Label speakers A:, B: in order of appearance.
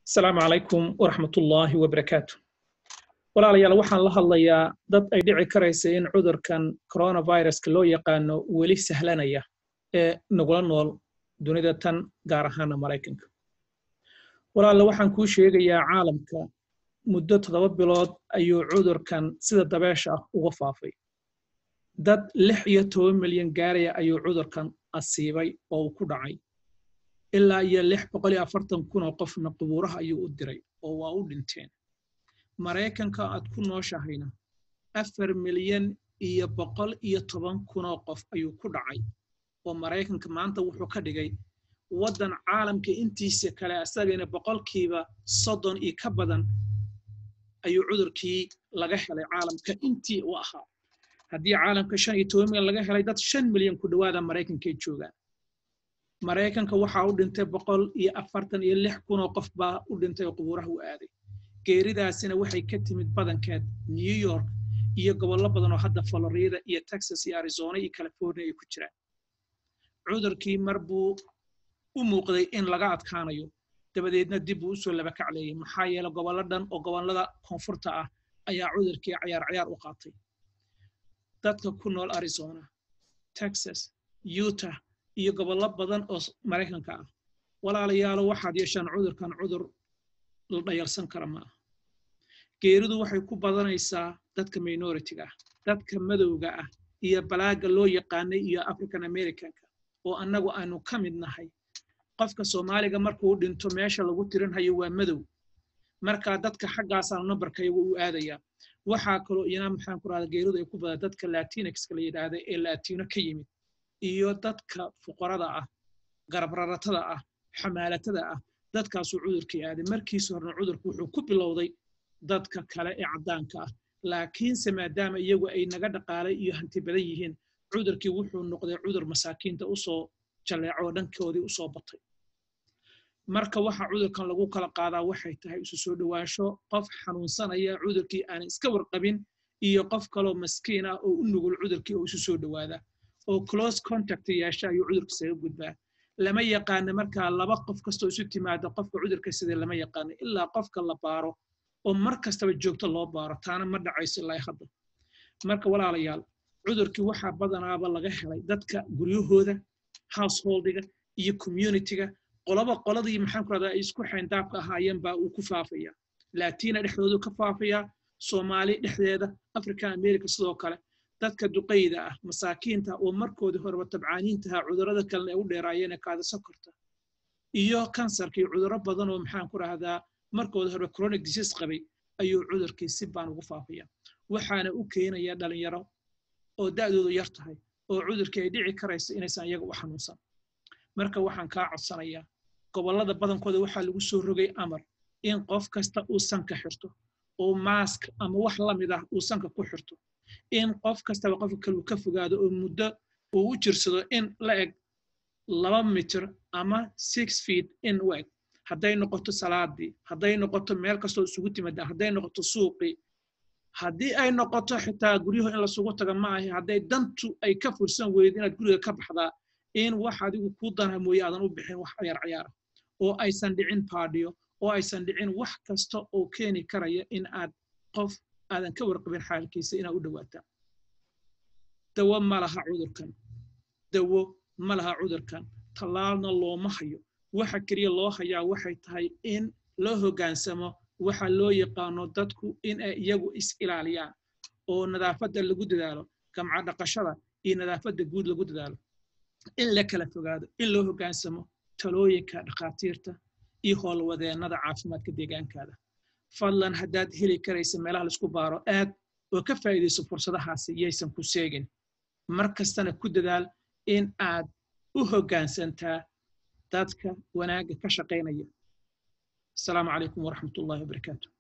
A: asalaamu calaykum waraxmat ullaahi wabarakaatu walaalayaal waxaan la hadlayaa dad ay dhici karaysa in cudurkan coronaviruska loo yaqaano weli sahlanaya ee nagula nool dunida tan gaar ahaana maraykanka walaala waxaan kuu sheegayaa caalamka muddo toddoba bilood ayuu cudurkan sida dabeesha ah uga faafay dad lix iyo toban milyan gaaraya ayuu cudurkan asiibay oo uu ku dhacay ilaa iyo lix boqol iyo afartan kun oo qofna qubuuraha ayuu u diray oo waa u dhinteen maraykanka aad ku nooshahayna afar milyan iyo boqol iyo toban kunoo qof ayuu ku dhacay oo maraykanka maanta wuxuu ka dhigay waddan caalamka intiisa kale asagayna boqolkiiba soddon iyo ka badan ayuu cudurkii laga helay caalamka intii u ahaa haddii caalamka shan iyo toban milyan laga helay dad shan milyan ku dhowaada maraykankay joogaan maraykanka waxaa u dhintay boqol iyo afartan iyo lix kunoo qof baa u dhintay oo qubuuraha u aaday geeridaasina waxay ka timid badankeed new york iyo gobollo badan oo hadda florida iyo texas iyo arizona iyo california ay ku jiraan cudurkii mar buu u muuqday in laga adkaanayo dabadeedna dib buu usoo laba kacleeyey maxaa yeele gobollo dhan oo gobollada koonfurta ah ayaa cudurkii cayaar cayaar u qaatay dadka ku nool arizona texas utah iyo gobollo badan oo maraykanka ah walaalayaalo waxaad yeeshaan cudurkan cudur la dhayalsan kara ma aha geeridu waxay ku badanaysaa dadka minoritiga ah dadka madowga ah iyo balaaga loo yaqaanay iyo african americanka oo annagu aanu ka mid nahay qofka soomaaliga markuu dhinto meesha lagu tirinhayo waa madow markaa dadka xaggaasaa nambarkayagu u aadaya waxaa kaloo iyana maxaan ku rahda geeridu ay ku badan dadka latinixka la yidhaahda ee latino ka yimid iyo dadka fuqarada ah garabraratada ah xamaalatada ah dadkaasuu cudurkii aaday markiisa horena cudurku wuxuu ku bilowday dadka kale ee caddaanka ah laakiinse maadaama iyagu ay naga dhaqaalay iyo hanti badan yihiin cudurkii wuxuu noqday cudur masaakiinta usoo jalleeco oo dhankoodii usoo batay marka waxa cudurkan lagu kala qaadaa waxay tahay isu soo dhowaansho qof xanuunsanaya cudurkii aan iska warqabin iyo qof kaloo maskiin ah oo u nugul cudurkii oo isu soo dhowaada oo close contact yeesha ayuu cudurka isaga gudbaa lama yaqaano markaa laba qof kastoo isu timaada qofka cudurka sidee lama yaqaano ilaa qofka la baaro oo mar kastaba joogto loo baaro taana ma dhacayso ilaa hadda marka walaalayaal cudurkii waxaa badanaaba laga helay dadka guryahooda householdiga iyo communityga qolaba qoladii maxaan ku rahdaa ay isku xayndaabka ahaayeen baa uu ku faafaya latina dhexdoodu ka faafaya soomaali dhexdeeda africa america sidoo kale dadka duqayda ah masaakiinta oo markoodii horeba tabcaaniintaha cudurrada kalena ay u dheeraayeen kaada sokorta iyo kansarka iyo cudurro badan oo maxaan ku rahdaa markoodii horeba chronic disease qabay ayuu cudurkii si baan ugu faafaya waxaana u keenaya dhalinyaro oo da'doodu yar tahay oo cudurkii ay dhici karayso inaysan iyaga u xanuunsan marka waxaan kaa codsanayaa gobollada badankooda waxaa lagu soo rogay amar in qof kasta uu sanka xirto oo maask ama wax la mid ah uu sanka ku xirto in qof kastaba qofka kale uu ka fogaado oo muddo uu u jirsado in la eg laba mitir ama six feet in u eg hadday noqoto salaadii hadday noqoto meel kastoo isugu timada hadday noqoto suuqii haddii ay noqoto xitaa guryahu in lasugu taga ma ahi hadday dantu ay ka fursan weydo inaad guriga ka baxdaa in wax adigu kuu danha mooye aadan u bixin wax cayaar cayaara oo aysan dhicin baadhiyo oo aysan dhicin wax kasta oo keeni karaya in aad qof aadan ka warqabin xaalkiisa inaad u dhowaataa dawo ma laha cudurkan dawo ma laha cudurkan tallaalna looma hayo waxa keliya loo hayaa waxay tahay in loo hoggaansamo waxa loo yaqaano dadku in ay iyagu is ilaaliyaan oo nadaafadda lagu dadaalo gamca dhaqashada iyo nadaafadda guud lagu dadaalo in la kala fogaado in loo hoggaansamo talooyinka dhakhaatiirta iyo howlwadeennada caafimaadka deegaankaada fadlan haddaad heli karaysa meelaha laisku baaro aad oo ka faa'iidayso fursadahaasi yaysan ku seegin mar kastana ku dadaal in aad u hoggaansantaa dadka wanaagga ka shaqaynaya asalaamu calaykum waraxmat ullahi wabarakaatu